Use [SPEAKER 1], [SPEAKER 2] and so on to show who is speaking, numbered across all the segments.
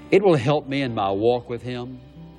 [SPEAKER 1] It will help me in my walk with Him.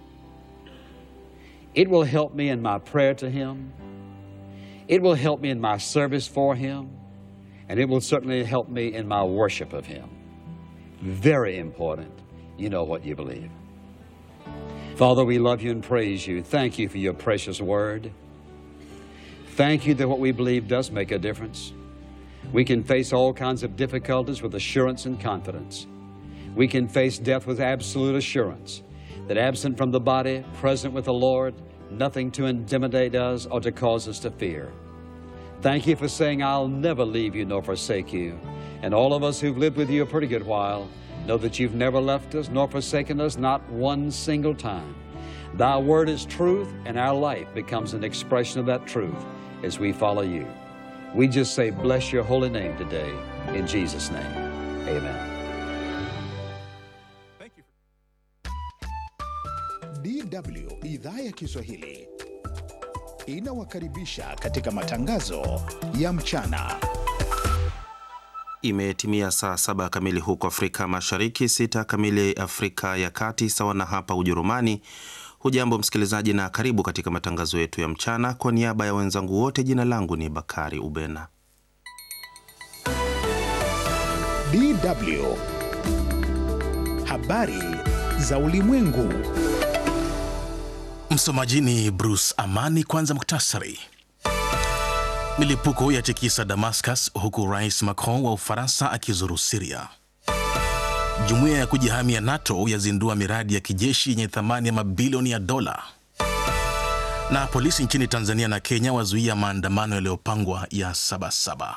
[SPEAKER 1] It will help me in my prayer to Him. It will help me in my service for Him. And it will certainly help me in my worship of Him. Very important. You know what you believe. Father, we love you and praise you. Thank you for your precious word. Thank you that what we believe does make a difference. We can face all kinds of difficulties with assurance and confidence. We can face death with absolute assurance that absent from the body, present with the Lord, nothing to intimidate us or to cause us to fear. Thank you for saying, I'll never leave you nor forsake you. And all of us who've lived with you a pretty good while know that you've never left us nor forsaken us, not one single time. Thy word is truth, and our life becomes an expression of that truth as we follow you. We just say, Bless your holy name today. In Jesus' name, amen.
[SPEAKER 2] DW idhaa ya Kiswahili inawakaribisha katika matangazo ya mchana.
[SPEAKER 3] Imetimia saa saba kamili huko Afrika Mashariki, sita kamili Afrika ya Kati, sawa na hapa Ujerumani. Hujambo msikilizaji, na karibu katika matangazo yetu ya mchana. Kwa niaba ya wenzangu wote, jina langu ni Bakari Ubena.
[SPEAKER 2] DW habari za ulimwengu.
[SPEAKER 4] Msomaji ni Bruce Amani. Kwanza muktasari. Milipuko ya tikisa Damascus huku Rais Macron wa Ufaransa akizuru Siria. Jumuiya ya kujihami ya NATO yazindua miradi ya kijeshi yenye thamani ya mabilioni ya dola. Na polisi nchini Tanzania na Kenya wazuia maandamano yaliyopangwa ya Sabasaba.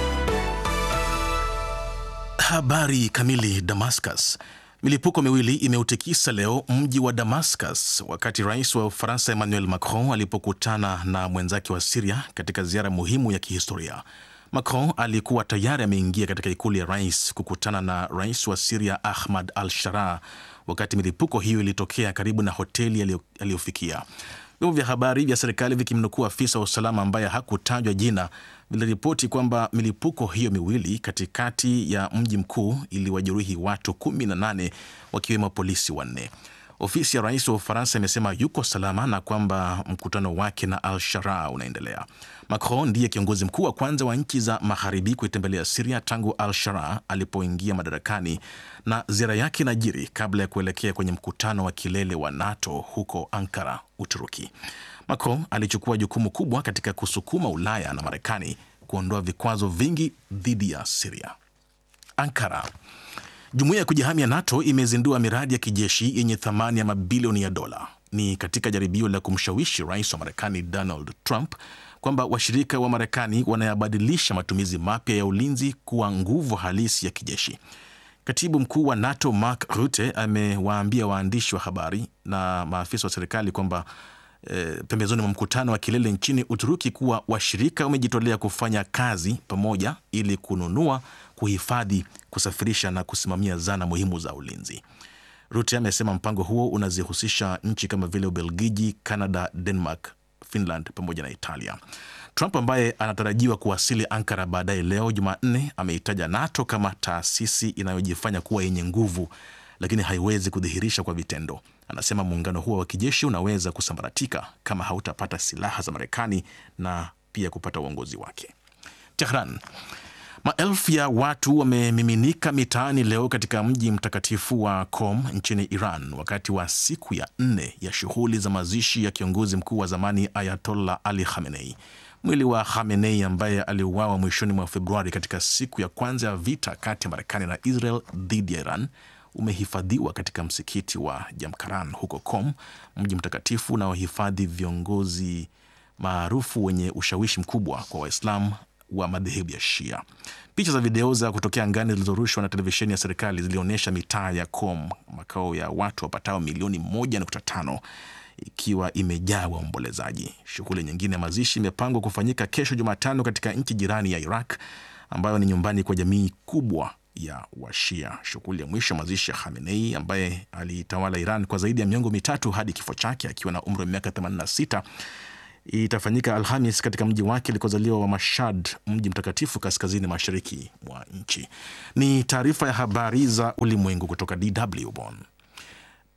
[SPEAKER 4] Habari kamili. Damascus. Milipuko miwili imeutikisa leo mji wa Damascus wakati rais wa Ufaransa Emmanuel Macron alipokutana na mwenzake wa Siria katika ziara muhimu ya kihistoria. Macron alikuwa tayari ameingia katika ikulu ya rais kukutana na rais wa Siria Ahmad al Sharaa wakati milipuko hiyo ilitokea karibu na hoteli aliyofikia. Vyombo vya habari vya serikali vikimnukuu afisa wa usalama ambaye hakutajwa jina viliripoti kwamba milipuko hiyo miwili katikati ya mji mkuu iliwajeruhi watu 18 wakiwemo polisi wanne. Ofisi ya rais wa Ufaransa imesema yuko salama na kwamba mkutano wake na al Sharaa unaendelea. Macron ndiye kiongozi mkuu wa kwanza wa nchi za magharibi kuitembelea Siria tangu al Sharaa alipoingia madarakani, na ziara yake inajiri kabla ya kuelekea kwenye mkutano wa kilele wa NATO huko Ankara, Uturuki. Macron alichukua jukumu kubwa katika kusukuma Ulaya na Marekani kuondoa vikwazo vingi dhidi ya Siria. Ankara. Jumuiya ya kujihami ya NATO imezindua miradi ya kijeshi yenye thamani ya mabilioni ya dola. Ni katika jaribio la kumshawishi rais wa Marekani Donald Trump kwamba washirika wa Marekani wanayabadilisha matumizi mapya ya ulinzi kuwa nguvu halisi ya kijeshi. Katibu mkuu wa NATO Mark Rutte amewaambia waandishi wa habari na maafisa wa serikali kwamba e, pembezoni mwa mkutano wa kilele nchini Uturuki kuwa washirika wamejitolea kufanya kazi pamoja ili kununua, kuhifadhi, kusafirisha na kusimamia zana muhimu za ulinzi. Rutte amesema mpango huo unazihusisha nchi kama vile Ubelgiji, Canada, Denmark, Finland pamoja na Italia. Trump ambaye anatarajiwa kuwasili Ankara baadaye leo Jumanne ameitaja NATO kama taasisi inayojifanya kuwa yenye nguvu lakini haiwezi kudhihirisha kwa vitendo. Anasema muungano huo wa kijeshi unaweza kusambaratika kama hautapata silaha za Marekani na pia kupata uongozi wake. Tehran. Maelfu ya watu wamemiminika mitaani leo katika mji mtakatifu wa Qom nchini Iran wakati wa siku ya nne ya shughuli za mazishi ya kiongozi mkuu wa zamani Ayatollah Ali Khamenei. Mwili wa Khamenei ambaye aliuawa mwishoni mwa Februari katika siku ya kwanza ya vita kati ya Marekani na Israel dhidi ya Iran umehifadhiwa katika msikiti wa Jamkaran huko Qom, mji mtakatifu unaohifadhi viongozi maarufu wenye ushawishi mkubwa kwa Waislamu wa madhehebu ya Shia. Picha za video za kutokea angani zilizorushwa na televisheni ya serikali zilionyesha mitaa ya Qom, makao ya watu wapatao milioni 1.5 ikiwa imejaa waombolezaji. Shughuli nyingine ya mazishi imepangwa kufanyika kesho Jumatano katika nchi jirani ya Iraq ambayo ni nyumbani kwa jamii kubwa ya Washia. Shughuli ya mwisho mazishi ya Khamenei ambaye alitawala Iran kwa zaidi ya miongo mitatu hadi kifo chake akiwa na umri wa miaka 86 itafanyika Alhamis katika mji wake alikozaliwa wa Mashhad, mji mtakatifu kaskazini mashariki mwa nchi. Ni taarifa ya habari za ulimwengu kutoka DW Bonn.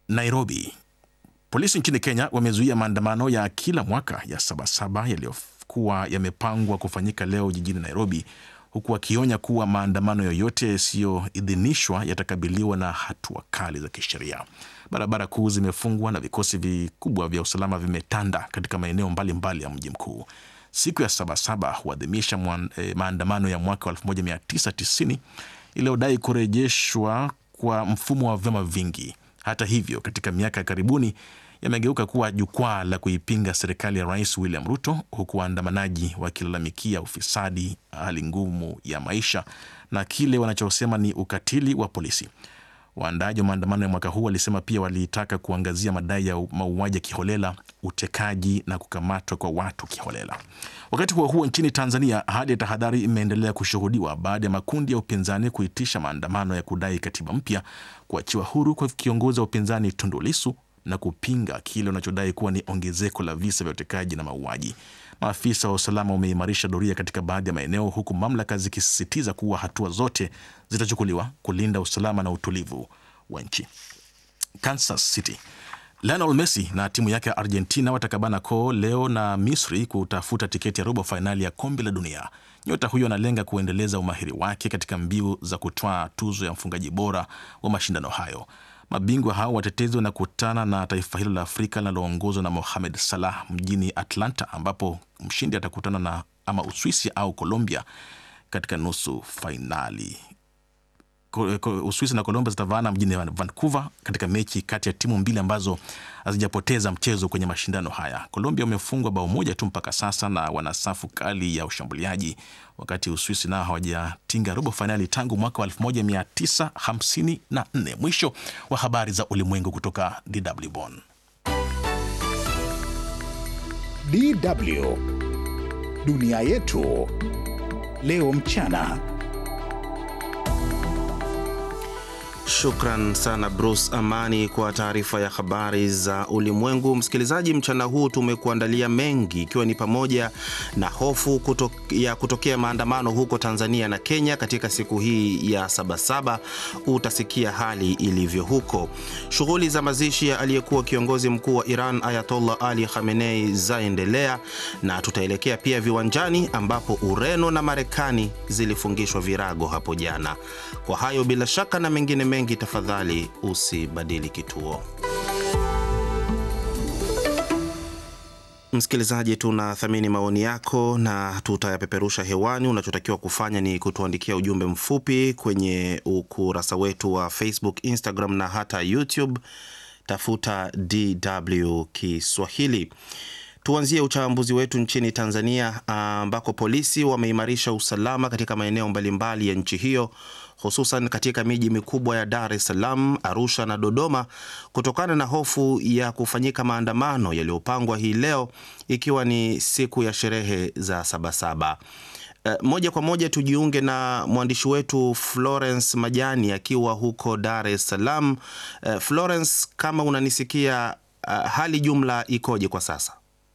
[SPEAKER 4] Nairobi. Polisi nchini Kenya wamezuia maandamano ya kila mwaka ya Sabasaba yaliyokuwa yamepangwa kufanyika leo jijini Nairobi, huku wakionya kuwa maandamano yoyote yasiyoidhinishwa yatakabiliwa na hatua kali za kisheria. Barabara kuu zimefungwa na vikosi vikubwa vya usalama vimetanda katika maeneo mbalimbali ya mji mkuu. Siku ya Sabasaba huadhimisha eh, maandamano ya mwaka 1990 iliyodai kurejeshwa kwa mfumo wa vyama vingi. Hata hivyo, katika miaka ya karibuni yamegeuka kuwa jukwaa la kuipinga serikali ya Rais William Ruto, huku waandamanaji wakilalamikia ufisadi, hali ngumu ya maisha na kile wanachosema ni ukatili wa polisi. Waandaaji wa maandamano ya mwaka huu walisema pia walitaka kuangazia madai ya mauaji ya kiholela, utekaji na kukamatwa kwa watu kiholela. Wakati huo huo, nchini Tanzania hali ya tahadhari imeendelea kushuhudiwa baada ya makundi ya upinzani kuitisha maandamano ya kudai katiba mpya, kuachiwa huru kwa kiongozi wa upinzani Tundu Lissu na kupinga kile wanachodai kuwa ni ongezeko la visa vya utekaji na mauaji. Maafisa wa usalama wameimarisha doria katika baadhi ya maeneo, huku mamlaka zikisisitiza kuwa hatua zote zitachukuliwa kulinda usalama na utulivu wa nchi. Kansas City, Lionel Messi na timu yake ya Argentina watakabana koo leo na Misri kutafuta tiketi ya robo fainali ya kombe la dunia. Nyota huyo analenga kuendeleza umahiri wake katika mbiu za kutwaa tuzo ya mfungaji bora wa mashindano hayo. Mabingwa hao watetezi wanakutana na taifa hilo la Afrika linaloongozwa na Mohamed Salah mjini Atlanta, ambapo mshindi atakutana na ama Uswisi au Colombia katika nusu fainali. Uswisi na Colombia zitavaana mjini Vancouver katika mechi kati ya timu mbili ambazo hazijapoteza mchezo kwenye mashindano haya. Colombia wamefungwa bao moja tu mpaka sasa na wana safu kali ya ushambuliaji, wakati Uswisi nao hawajatinga robo fainali tangu mwaka wa 1954. Mwisho wa habari za ulimwengu kutoka DW Bonn.
[SPEAKER 2] DW dunia yetu leo mchana.
[SPEAKER 3] Shukran sana Bruce Amani kwa taarifa ya habari za ulimwengu. Msikilizaji, mchana huu tumekuandalia mengi, ikiwa ni pamoja na hofu kuto, ya kutokea maandamano huko Tanzania na Kenya katika siku hii ya Sabasaba. Utasikia hali ilivyo huko. Shughuli za mazishi ya aliyekuwa kiongozi mkuu wa Iran Ayatollah Ali Khamenei zaendelea, na tutaelekea pia viwanjani ambapo Ureno na Marekani zilifungishwa virago hapo jana. Kwa hayo bila shaka na mengine mengi, tafadhali usibadili kituo. Msikilizaji, tunathamini maoni yako na tutayapeperusha hewani. Unachotakiwa kufanya ni kutuandikia ujumbe mfupi kwenye ukurasa wetu wa Facebook, Instagram na hata YouTube. Tafuta DW Kiswahili. Tuanzie uchambuzi wetu nchini Tanzania ambako polisi wameimarisha usalama katika maeneo mbalimbali ya nchi hiyo hususan katika miji mikubwa ya Dar es Salaam, Arusha na Dodoma kutokana na hofu ya kufanyika maandamano yaliyopangwa hii leo ikiwa ni siku ya sherehe za Sabasaba. Uh, moja kwa moja tujiunge na mwandishi wetu Florence Majani akiwa huko Dar es Salaam. Uh, Florence, kama unanisikia, uh, hali jumla ikoje kwa sasa?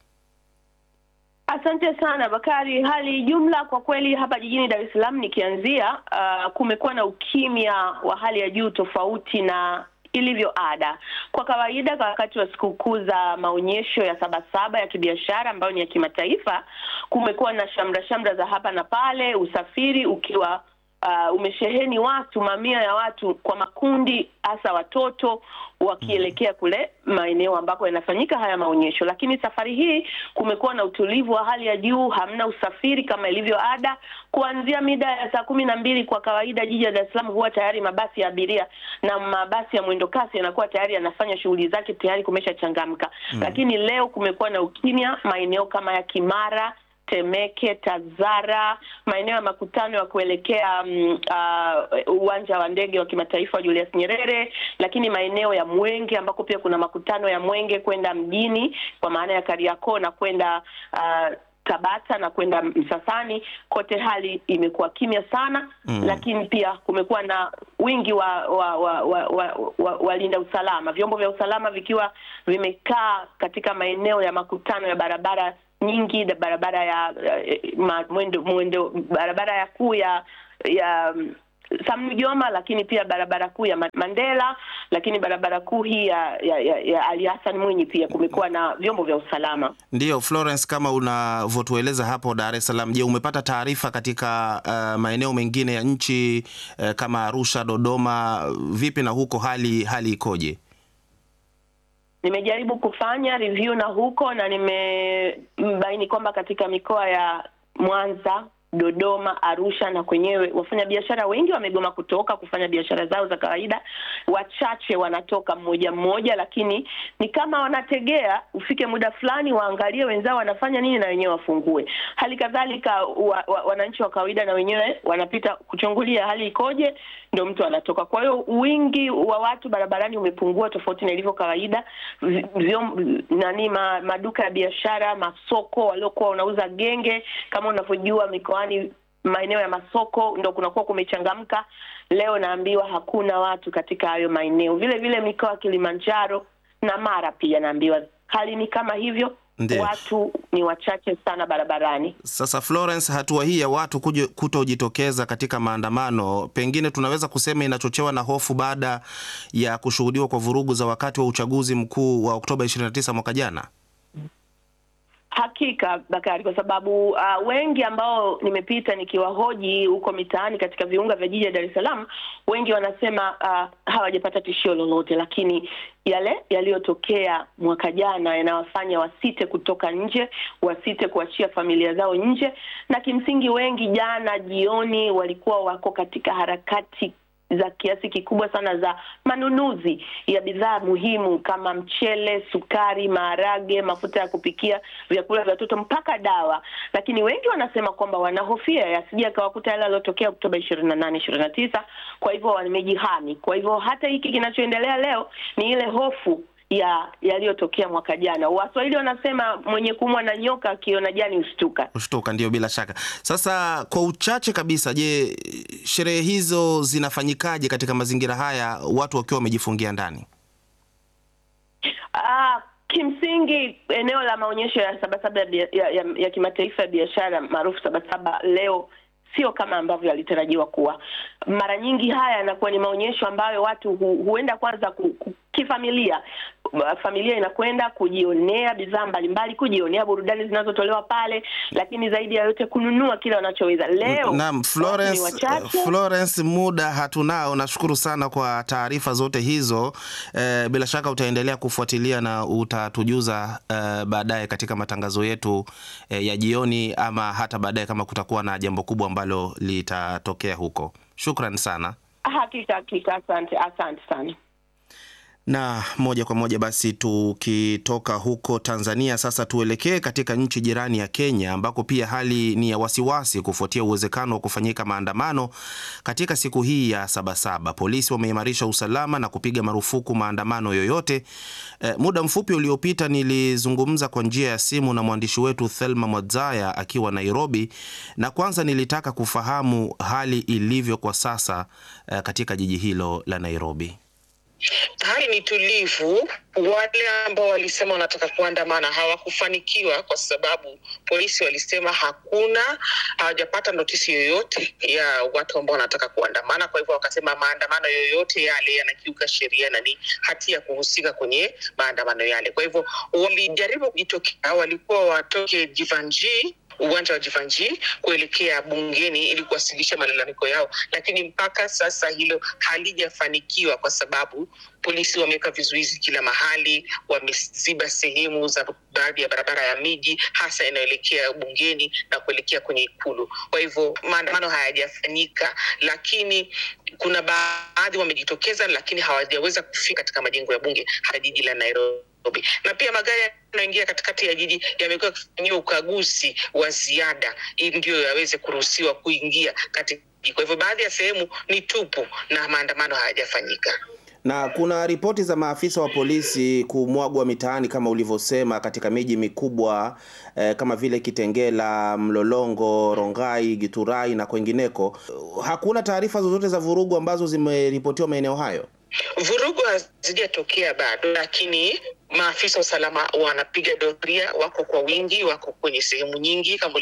[SPEAKER 5] Asante sana Bakari. Hali jumla kwa kweli hapa jijini Dar es Salaam nikianzia, uh, kumekuwa na ukimya wa hali ya juu tofauti na ilivyo ada. Kwa kawaida, kwa wakati wa sikukuu za maonyesho ya Sabasaba ya kibiashara ambayo ni ya kimataifa, kumekuwa na shamra shamra za hapa na pale, usafiri ukiwa Uh, umesheheni watu, mamia ya watu kwa makundi, hasa watoto wakielekea kule maeneo ambako yanafanyika haya maonyesho. Lakini safari hii kumekuwa na utulivu wa hali ya juu, hamna usafiri kama ilivyo ada. Kuanzia mida ya saa kumi na mbili kwa kawaida jiji la Dar es Salaam huwa tayari mabasi ya abiria na mabasi ya mwendo kasi yanakuwa tayari yanafanya shughuli zake, tayari kumeshachangamka. Mm. Lakini leo kumekuwa na ukimya maeneo kama ya Kimara Temeke, Tazara, maeneo ya makutano ya kuelekea uwanja um, uh, wa ndege wa kimataifa wa Julius Nyerere, lakini maeneo ya Mwenge ambako pia kuna makutano ya Mwenge kwenda mjini kwa maana ya Kariakoo na kwenda uh, Tabata na kwenda Msasani, kote hali imekuwa kimya sana mm. Lakini pia kumekuwa na wingi wa wa wa walinda wa, wa, wa usalama, vyombo vya usalama vikiwa vimekaa katika maeneo ya makutano ya barabara nyingi da barabara ya uh, mwendo, mwendo barabara ya kuu ya ya Sam Nujoma, lakini pia barabara kuu ya Mandela, lakini barabara kuu hii ya, ya, ya, ya Ali Hassan Mwinyi pia kumekuwa na vyombo vya usalama.
[SPEAKER 3] Ndiyo Florence, kama unavyotueleza hapo Dar es Salaam, je, umepata taarifa katika uh, maeneo mengine ya nchi uh, kama Arusha, Dodoma, vipi na huko hali hali ikoje?
[SPEAKER 5] Nimejaribu kufanya review na huko na nimebaini kwamba katika mikoa ya Mwanza Dodoma, Arusha na kwenyewe wafanyabiashara wengi wamegoma kutoka kufanya biashara zao za kawaida. Wachache wanatoka mmoja mmoja, lakini ni kama wanategea ufike muda fulani waangalie wenzao wanafanya nini na wenyewe wafungue. Hali kadhalika wa, wa, wananchi wa kawaida na wenyewe wanapita kuchungulia hali ikoje, ndio mtu anatoka. Kwa hiyo wingi wa watu barabarani umepungua tofauti na ilivyo kawaida. Vyom, nani ma, maduka ya biashara, masoko waliokuwa wanauza genge, kama unavyojua mikoa maeneo ya masoko ndo kunakuwa kumechangamka. Leo naambiwa hakuna watu katika hayo maeneo. Vile vile mikoa ya Kilimanjaro na Mara pia naambiwa hali ni kama hivyo. Ndiyo. Watu ni wachache sana barabarani.
[SPEAKER 3] Sasa Florence, hatua hii ya watu kutojitokeza katika maandamano, pengine tunaweza kusema inachochewa na hofu baada ya kushuhudiwa kwa vurugu za wakati wa uchaguzi mkuu wa Oktoba 29 mwaka jana.
[SPEAKER 5] Hakika Bakari, kwa sababu uh, wengi ambao nimepita nikiwahoji huko mitaani katika viunga vya jiji la Dar es Salaam, wengi wanasema uh, hawajapata tishio lolote, lakini yale yaliyotokea mwaka jana yanawafanya wasite kutoka nje, wasite kuachia familia zao nje, na kimsingi wengi jana jioni walikuwa wako katika harakati za kiasi kikubwa sana za manunuzi ya bidhaa muhimu kama mchele, sukari, maharage, mafuta ya kupikia, vyakula vya watoto mpaka dawa. Lakini wengi wanasema kwamba wanahofia yasije akawakuta yale yaliyotokea Oktoba ishirini na nane ishirini na tisa. Kwa hivyo wamejihami. Kwa hivyo hata hiki kinachoendelea leo ni ile hofu ya yaliyotokea mwaka jana. Waswahili wanasema mwenye kumwa na nyoka akiona jani ushtuka.
[SPEAKER 3] Ushtuka, ndio, bila shaka. Sasa kwa uchache kabisa, je, sherehe hizo zinafanyikaje katika mazingira haya watu wakiwa wamejifungia ndani?
[SPEAKER 5] Ah, kimsingi eneo la maonyesho ya Sabasaba ya, ya, ya, ya kimataifa ya biashara maarufu Sabasaba leo sio kama ambavyo yalitarajiwa kuwa. Mara nyingi haya yanakuwa ni maonyesho ambayo watu hu, huenda kwanza ku, ku, kifamilia familia inakwenda kujionea bidhaa mbalimbali, kujionea burudani zinazotolewa pale, lakini zaidi ya yote kununua kile wanachoweza. Leo
[SPEAKER 3] naam, Florence, Florence, muda hatunao. Nashukuru sana kwa taarifa zote hizo. Eh, bila shaka utaendelea kufuatilia na utatujuza eh, baadaye katika matangazo yetu eh, ya jioni ama hata baadaye kama kutakuwa na jambo kubwa ambalo litatokea huko. Shukran sana.
[SPEAKER 5] Hakika hakika, asante asante sana
[SPEAKER 3] na moja kwa moja basi tukitoka huko Tanzania sasa tuelekee katika nchi jirani ya Kenya ambako pia hali ni ya wasiwasi kufuatia uwezekano wa kufanyika maandamano katika siku hii ya Sabasaba. Polisi wameimarisha usalama na kupiga marufuku maandamano yoyote. E, muda mfupi uliopita nilizungumza kwa njia ya simu na mwandishi wetu Thelma Mwadzaya akiwa Nairobi, na kwanza nilitaka kufahamu hali ilivyo kwa sasa e, katika jiji hilo la Nairobi.
[SPEAKER 6] Hali ni tulivu. Wale ambao walisema wanataka kuandamana hawakufanikiwa kwa sababu polisi walisema hakuna, hawajapata notisi yoyote ya watu ambao wanataka kuandamana. Kwa hivyo wakasema maandamano yoyote yale yanakiuka sheria na ni hatia kuhusika kwenye maandamano yale. Kwa hivyo walijaribu kujitokea, walikuwa watoke Jivanjii uwanja wa Jivanjii kuelekea bungeni ili kuwasilisha malalamiko yao, lakini mpaka sasa hilo halijafanikiwa kwa sababu polisi wameweka vizuizi kila mahali, wameziba sehemu za baadhi ya barabara ya miji hasa inayoelekea bungeni na kuelekea kwenye Ikulu. Kwa hivyo maandamano hayajafanyika, lakini kuna baadhi wamejitokeza, lakini hawajaweza kufika katika majengo ya bunge hata jiji la Nairobi na pia magari yanayoingia katikati ya jiji yamekuwa yakifanyiwa ukaguzi wa ziada ili ndio yaweze kuruhusiwa kuingia katika. Kwa hivyo baadhi ya sehemu ni tupu na maandamano hayajafanyika
[SPEAKER 3] na kuna ripoti za maafisa wa polisi kumwagwa mitaani kama ulivyosema katika miji mikubwa eh, kama vile Kitengela, Mlolongo, Rongai, Giturai na kwengineko. Hakuna taarifa zozote za vurugu ambazo zimeripotiwa maeneo hayo.
[SPEAKER 6] Vurugu hazijatokea bado, lakini maafisa wa usalama wanapiga doria, wako kwa wingi, wako kwenye sehemu nyingi kama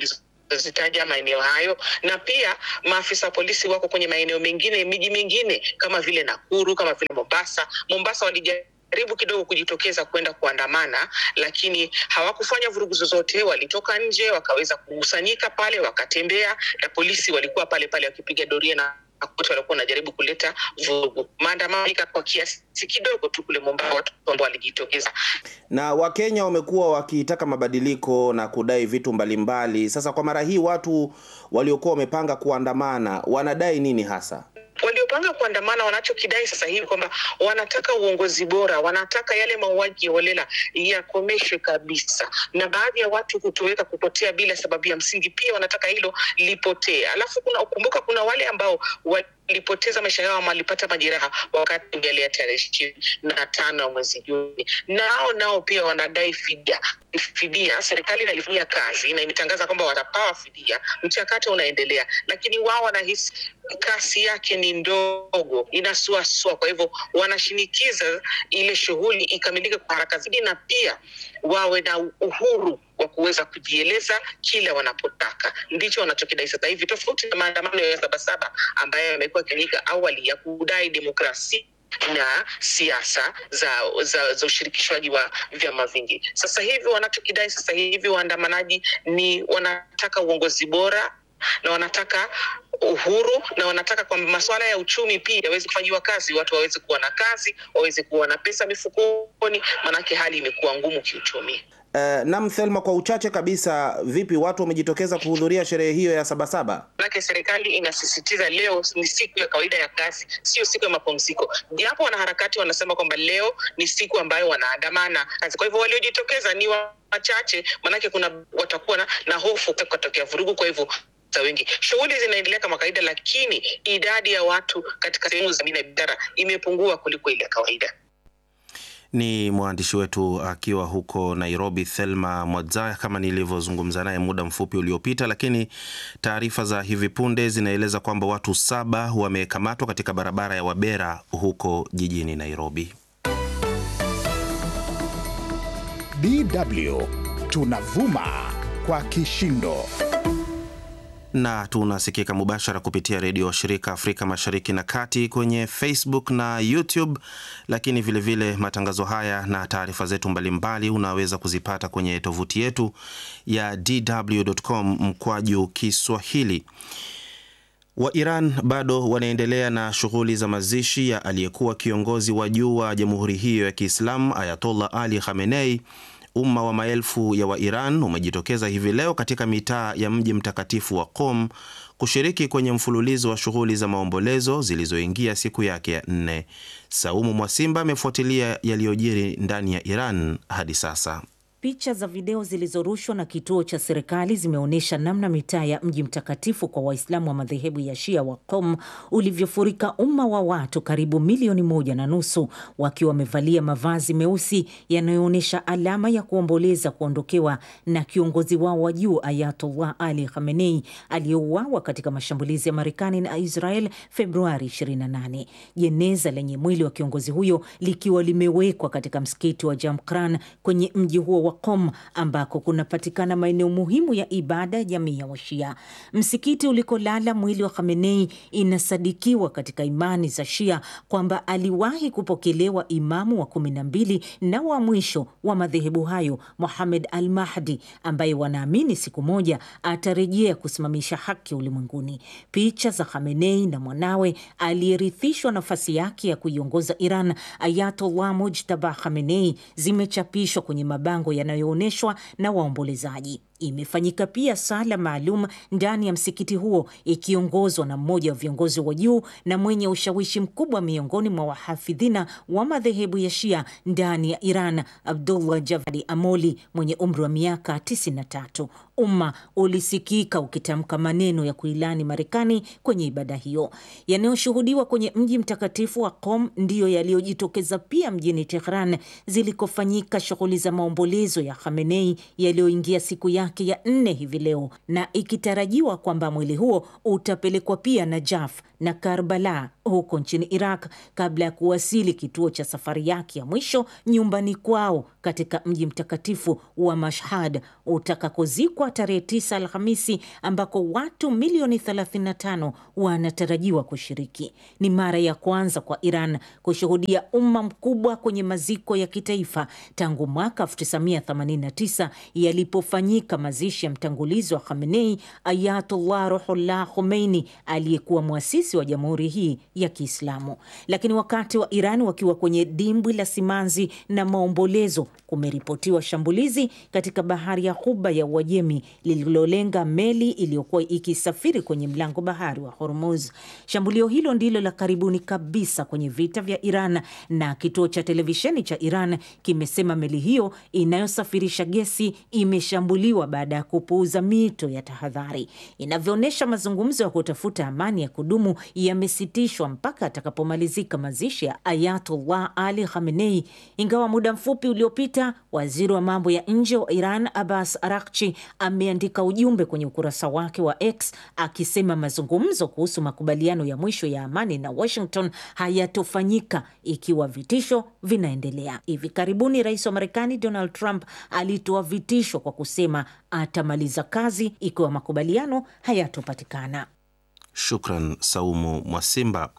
[SPEAKER 6] zitaja maeneo hayo, na pia maafisa wa polisi wako kwenye maeneo mengine, miji mingine kama vile Nakuru, kama vile Mombasa. Mombasa walijaribu kidogo kujitokeza kwenda kuandamana, lakini hawakufanya vurugu zozote. Walitoka nje wakaweza kukusanyika pale, wakatembea, na polisi walikuwa pale pale wakipiga doria na wote walikuwa wanajaribu kuleta vurugu. Maandamano kwa kiasi kidogo tu kule Mombasa, watu ambao walijitokeza
[SPEAKER 3] Na Wakenya wamekuwa wakitaka mabadiliko na kudai vitu mbalimbali. Sasa kwa mara hii watu waliokuwa wamepanga kuandamana wanadai nini hasa?
[SPEAKER 6] waliopanga kuandamana wanachokidai sasa hivi kwamba wanataka uongozi bora, wanataka yale mauaji ya holela yakomeshwe kabisa, na baadhi ya watu kutoweka, kupotea bila sababu ya msingi, pia wanataka hilo lipotee. Alafu kuna kumbuka, kuna wale ambao walipoteza maisha yao ama walipata majeraha wakati yale ya tarehe ishirini na tano ya mwezi Juni, nao nao pia wanadai fidia. Fidia serikali inalifanyia kazi na imetangaza kwamba watapawa fidia, mchakato unaendelea, lakini wao wanahisi kasi yake ni ndogo, inasuasua. Kwa hivyo wanashinikiza ile shughuli ikamilike kwa haraka zaidi, na pia wawe na uhuru wa kuweza kujieleza kila wanapotaka. Ndicho wanachokidai sasa hivi, tofauti na maandamano ya Sabasaba ambayo yamekuwa yakifanyika awali ya kudai demokrasia na siasa za, za, za ushirikishwaji wa vyama vingi. Sasa hivi wanachokidai sasa hivi waandamanaji ni wanataka uongozi bora na wanataka uhuru na wanataka kwamba masuala ya uchumi pia yaweze kufanyiwa kazi, watu waweze kuwa na kazi, waweze kuwa na pesa mifukoni, maanake hali imekuwa ngumu kiuchumi.
[SPEAKER 3] Uh, nam Thelma, kwa uchache kabisa, vipi watu wamejitokeza kuhudhuria sherehe hiyo ya Sabasaba?
[SPEAKER 6] Manake serikali inasisitiza leo ni siku ya kawaida ya kazi, sio siku ya mapumziko, japo wanaharakati wanasema kwamba leo ni siku ambayo wanaandamana kazi. Kwa hivyo waliojitokeza ni wachache, maanake kuna watakuwa na, na hofu kutokea vurugu, kwa hivyo za wengi. Shughuli zinaendelea kama kawaida, lakini idadi ya watu katika sehemu za biashara imepungua kuliko ile ya kawaida.
[SPEAKER 3] Ni mwandishi wetu akiwa huko Nairobi, Thelma Mwadzaya, kama nilivyozungumza naye muda mfupi uliopita. Lakini taarifa za hivi punde zinaeleza kwamba watu saba wamekamatwa katika barabara ya Wabera huko jijini Nairobi.
[SPEAKER 2] DW tunavuma kwa kishindo
[SPEAKER 3] na tunasikika mubashara kupitia redio wa shirika Afrika Mashariki na Kati kwenye Facebook na YouTube, lakini vilevile vile matangazo haya na taarifa zetu mbalimbali unaweza kuzipata kwenye tovuti yetu ya dw.com mkwaju Kiswahili. Wa Iran bado wanaendelea na shughuli za mazishi ya aliyekuwa kiongozi wa juu wa jamhuri hiyo ya Kiislamu Ayatollah Ali Khamenei. Umma wa maelfu ya Wairan umejitokeza hivi leo katika mitaa ya mji mtakatifu wa Qom kushiriki kwenye mfululizo wa shughuli za maombolezo zilizoingia siku yake ya nne. Saumu Mwasimba amefuatilia yaliyojiri ndani ya Iran hadi sasa.
[SPEAKER 7] Picha za video zilizorushwa na kituo cha serikali zimeonyesha namna mitaa ya mji mtakatifu kwa Waislamu wa madhehebu ya Shia wa Qom ulivyofurika umma wa watu karibu milioni moja na nusu wakiwa wamevalia mavazi meusi yanayoonyesha alama ya kuomboleza kuondokewa na kiongozi wao wa juu Ayatollah Ali Khamenei aliyeuawa katika mashambulizi ya Marekani na Israel Februari 28. Jeneza lenye mwili wa kiongozi huyo likiwa limewekwa katika msikiti wa Jamkran kwenye mji huo wa Qom ambako kunapatikana maeneo muhimu ya ibada ya jamii ya Washia. Msikiti ulikolala mwili wa Khamenei inasadikiwa katika imani za Shia kwamba aliwahi kupokelewa imamu wa kumi na mbili na wa mwisho wa madhehebu hayo Muhamed al Mahdi, ambaye wanaamini siku moja atarejea kusimamisha haki ulimwenguni. Picha za Khamenei na mwanawe aliyerithishwa nafasi yake ya kuiongoza Iran, Ayatollah Mujtaba Khamenei, zimechapishwa kwenye mabango yanayoonyeshwa na waombolezaji. Imefanyika pia sala maalum ndani ya msikiti huo ikiongozwa na mmoja wa viongozi wa juu na mwenye ushawishi mkubwa miongoni mwa wahafidhina wa madhehebu ya Shia ndani ya Iran, Abdullah Javadi Amoli mwenye umri wa miaka 93. Umma ulisikika ukitamka maneno ya kuilani Marekani kwenye ibada hiyo. Yanayoshuhudiwa kwenye mji mtakatifu wa Qom ndiyo yaliyojitokeza pia mjini Tehran zilikofanyika shughuli za maombolezo ya Khamenei yaliyoingia siku yake yake ya nne hivi leo na ikitarajiwa kwamba mwili huo utapelekwa pia Najaf na Karbala huko nchini Iraq kabla ya kuwasili kituo cha safari yake ya mwisho nyumbani kwao katika mji mtakatifu wa Mashhad utakakozikwa tarehe 9 Alhamisi, ambako watu milioni 35 wanatarajiwa kushiriki. Ni mara ya kwanza kwa Iran kushuhudia umma mkubwa kwenye maziko ya kitaifa tangu mwaka 1989 yalipofanyika mazishi ya mtangulizi wa Khamenei, Ayatullah Ruhullah Khomeini, aliyekuwa mwasisi wa jamhuri hii ya Kiislamu. Lakini wakati wa Iran wakiwa kwenye dimbwi la simanzi na maombolezo, kumeripotiwa shambulizi katika bahari ya Ghuba ya Uajemi lililolenga meli iliyokuwa ikisafiri kwenye mlango bahari wa Hormuz. Shambulio hilo ndilo la karibuni kabisa kwenye vita vya Iran, na kituo cha televisheni cha Iran kimesema meli hiyo inayosafirisha gesi imeshambuliwa baada ya kupuuza mito ya tahadhari. Inavyoonyesha, mazungumzo ya kutafuta amani ya kudumu yamesitishwa mpaka atakapomalizika mazishi ya Ayatullah Ali Khamenei, ingawa muda mfupi uliopita waziri wa mambo ya nje wa Iran Abbas Araghchi ameandika ujumbe kwenye ukurasa wake wa X akisema mazungumzo kuhusu makubaliano ya mwisho ya amani na Washington hayatofanyika ikiwa vitisho vinaendelea. Hivi karibuni rais wa Marekani Donald Trump alitoa vitisho kwa kusema atamaliza kazi ikiwa makubaliano hayatopatikana.
[SPEAKER 3] Shukran Saumu Mwasimba.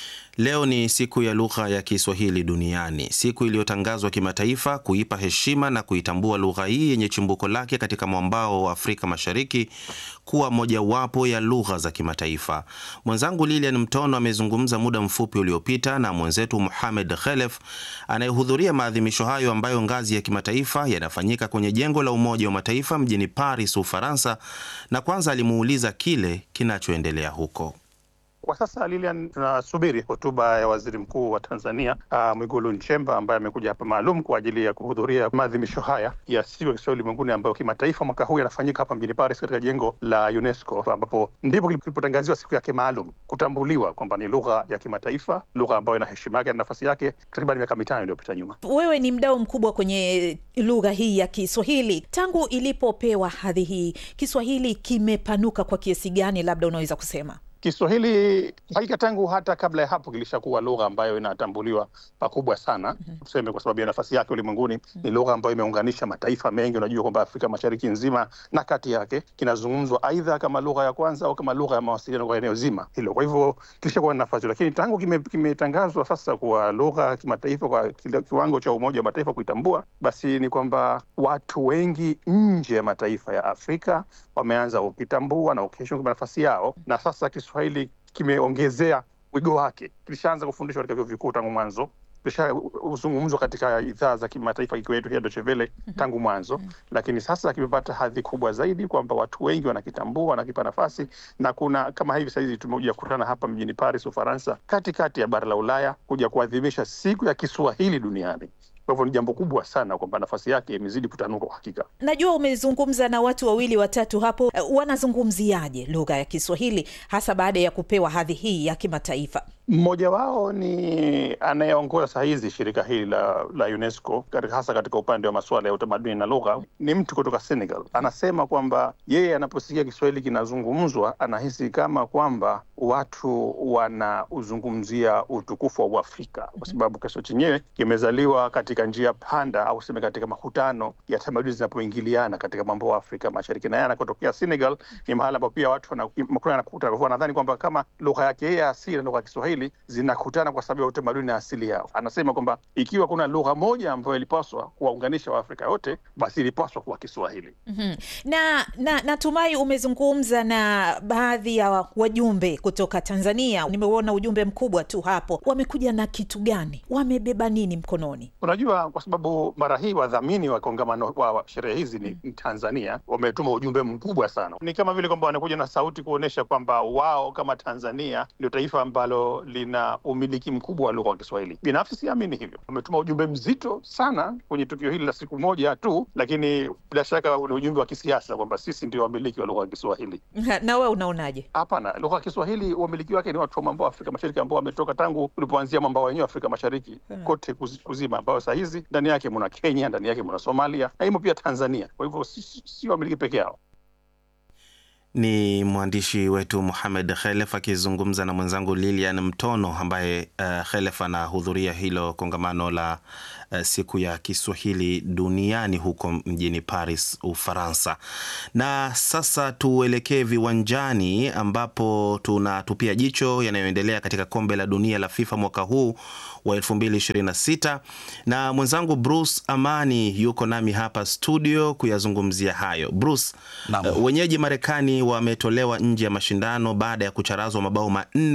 [SPEAKER 3] Leo ni siku ya lugha ya Kiswahili duniani, siku iliyotangazwa kimataifa kuipa heshima na kuitambua lugha hii yenye chimbuko lake katika mwambao wa Afrika Mashariki kuwa mojawapo ya lugha za kimataifa. Mwenzangu Lilian Mtono amezungumza muda mfupi uliopita na mwenzetu Muhamed Khelef anayehudhuria maadhimisho hayo ambayo ngazi ya kimataifa yanafanyika kwenye jengo la Umoja wa Mataifa mjini Paris, Ufaransa, na kwanza alimuuliza kile kinachoendelea huko.
[SPEAKER 8] Kwa sasa Lilian, tunasubiri hotuba ya waziri mkuu wa Tanzania uh, Mwigulu Nchemba ambaye amekuja hapa maalum kwa ajili ya kuhudhuria maadhimisho haya ya siku ya Kiswahili ulimwenguni ambayo kimataifa mwaka huu yanafanyika hapa mjini Paris katika jengo la UNESCO ambapo ndipo kilipotangaziwa siku yake maalum kutambuliwa kwamba ni lugha ya kimataifa, lugha ambayo ina heshima yake na nafasi yake takriban miaka mitano iliyopita nyuma.
[SPEAKER 9] Wewe ni mdau mkubwa kwenye lugha hii ya Kiswahili. Tangu ilipopewa hadhi hii, Kiswahili kimepanuka kwa kiasi gani, labda unaweza kusema?
[SPEAKER 8] Kiswahili hakika tangu hata kabla ya hapo kilishakuwa lugha ambayo inatambuliwa pakubwa sana, tuseme kwa sababu ya nafasi yake ulimwenguni. Ni lugha ambayo imeunganisha mataifa mengi. Unajua kwamba Afrika Mashariki nzima na kati yake kinazungumzwa aidha kama lugha ya kwanza au kama lugha ya mawasiliano kwa eneo zima hilo. Kwa hivyo kilishakuwa na nafasi, lakini tangu kimetangazwa kime sasa kuwa lugha ya kimataifa kwa kiwango cha Umoja wa Mataifa kuitambua, basi ni kwamba watu wengi nje ya mataifa ya Afrika wameanza kukitambua na kukiheshimu nafasi yao, na sasa Kiswahili kimeongezea wigo wake. Kilishaanza kufundishwa katika vyuo vikuu tangu mwanzo, kilishazungumzwa katika idhaa za kimataifa ikiwa yetu hii Deutsche Welle tangu mwanzo, lakini sasa kimepata hadhi kubwa zaidi kwamba watu wengi wanakitambua, wanakipa nafasi, na kuna kama hivi sahizi tumekuja kukutana hapa mjini Paris, Ufaransa, katikati ya bara la Ulaya kuja kuadhimisha siku ya Kiswahili duniani. Kwa hivyo ni jambo kubwa sana kwamba nafasi yake imezidi kutanuka kwa hakika.
[SPEAKER 9] Najua umezungumza na watu wawili watatu hapo, uh, wanazungumziaje lugha ya Kiswahili hasa baada ya kupewa hadhi hii ya kimataifa?
[SPEAKER 8] Mmoja wao ni anayeongoza saa hizi shirika hili la, la UNESCO katika, hasa katika upande wa masuala ya utamaduni na lugha, ni mtu kutoka Senegal. Anasema kwamba yeye anaposikia Kiswahili kinazungumzwa anahisi kama kwamba watu wanauzungumzia utukufu wa Uafrika kwa sababu Kiswahili chenyewe kimezaliwa katika njia panda au seme katika makutano ya tamaduni zinapoingiliana katika mambo ya Afrika Mashariki, na yeye anakotokea Senegal ni mahala ambapo pia watu wanakutana. Nadhani kwamba kama lugha yake yeye asili na lugha ya Kiswahili zinakutana kwa sababu ya utamaduni na asili yao. Anasema kwamba ikiwa kuna lugha moja ambayo ilipaswa kuwaunganisha Waafrika wote basi ilipaswa kuwa Kiswahili.
[SPEAKER 9] mm-hmm. na, na natumai umezungumza na baadhi ya wajumbe kutoka Tanzania. Nimeuona ujumbe mkubwa tu hapo. Wamekuja na kitu gani? Wamebeba nini mkononi?
[SPEAKER 8] Unajua, kwa sababu mara hii wadhamini wa kongamano wa sherehe hizi ni mm. Tanzania wametuma ujumbe mkubwa sana. Ni kama vile kwamba wanakuja na sauti kuonyesha kwamba wao kama Tanzania ndio taifa ambalo ambalo lina umiliki mkubwa wa lugha ya Kiswahili. Binafsi siamini hivyo. Wametuma ujumbe mzito sana kwenye tukio hili la siku moja tu, lakini bila shaka ni ujumbe wa kisiasa kwamba sisi ndio wamiliki wa lugha ya Kiswahili.
[SPEAKER 9] Na wewe unaonaje?
[SPEAKER 8] Hapana, lugha ya Kiswahili wamiliki wake ni watu wa mwambao wa Afrika Mashariki ambao wametoka tangu ulipoanzia mwambao wenyewe Afrika Mashariki kote kuzima, ambayo saa hizi ndani yake muna Kenya, ndani yake muna Somalia na imo pia Tanzania. Kwa hivyo si, si, si wamiliki peke yao.
[SPEAKER 3] Ni mwandishi wetu Muhamed Khelef akizungumza na mwenzangu Lilian Mtono ambaye uh, Khelef anahudhuria hilo kongamano la uh, siku ya Kiswahili duniani huko mjini Paris, Ufaransa. Na sasa tuelekee viwanjani ambapo tunatupia jicho yanayoendelea katika kombe la dunia la FIFA mwaka huu wa 2026 na mwenzangu Bruce Amani yuko nami hapa studio kuyazungumzia hayo. Bruce, uh, wenyeji Marekani wametolewa nje ya mashindano baada ya kucharazwa mabao manne